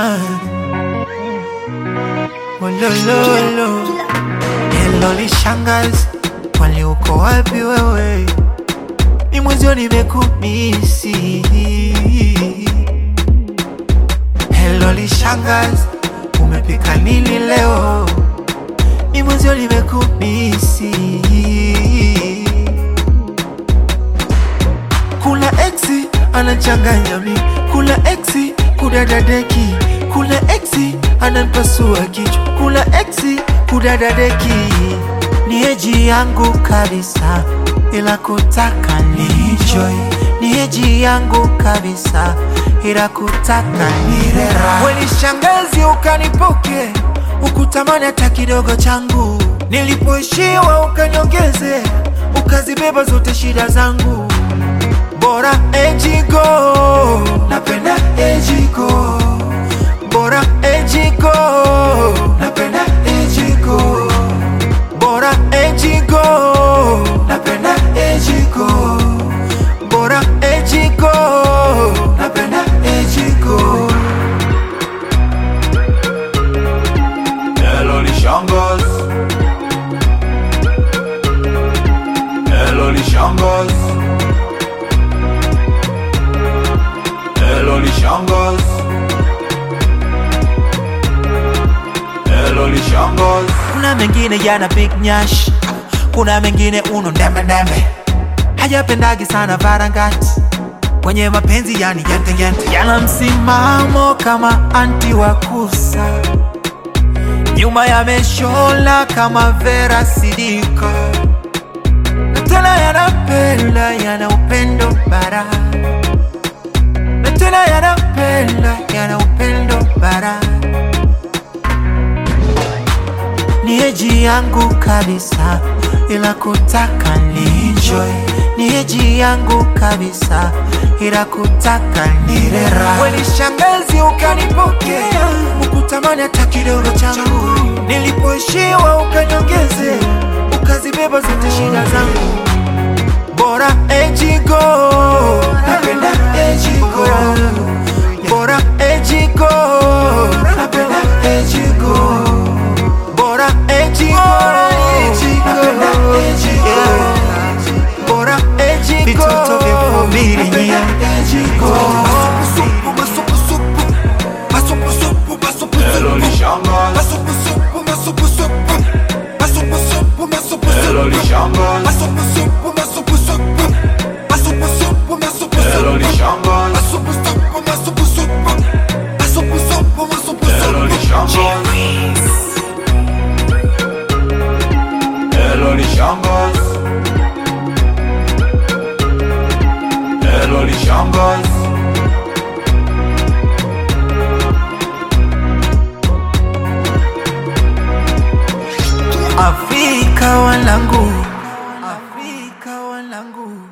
Ah. Wolololo. Hello lishangazi, kwani uko wapi wewe? Ni mwenzio nimekumisi. Hello lishangazi, umepika nini leo? Ni mwenzio nimekumisi. Kuna exi anachanganya mi, kuna exi kudadadeki, kuna exi ananipasua kichwa, kuna exi kudadadeki. Ni eji yangu kabisa, ila kutaka ni enjoy. Ni eji yangu kabisa, ila kutaka ni rera. Weni shangazi ukanipoke, ukutamani hata kidogo changu. Nilipoishiwa ukaniongeze, ukazibeba zote shida zangu bora ejigo napenda ejigo bora ejigo napenda ejigo bora ejigo napenda ejigo bora ejigo napenda ejigo Hello Lishangas Hello Lishangas Hello Lishangas Hello Lishangas kuna mengine yana big nyash kuna mengine uno ndembe ndembe hajapendagi sana varangati kwenye mapenzi yani yente yente yana msimamo kama anti wa kusa nyuma yameshola kama vera sidika na tena yanapenda yana upendo bara na tena yanapenda yana upendo bara ni eji yangu kabisa, ila kutaka ni enjoy. Ni eji yangu kabisa, ila kutaka ni rera. Weni shangazi ukanipokea, ukutamani hata kidogo changu. Nilipoishiwa ukaniongeze, ukazibeba zote shida zangu. Bora ejigo, napenda ejigo. Bora ejigo, napenda ejigo bora ejigo napenda ejigo bora ejigo vitoto vya familia ejigo Hello Lishangas Hello Lishangas Hello Lishangas Hello Lishangas Hello Lishangas Hello Lishangas Afrika wanangu Afrika wanangu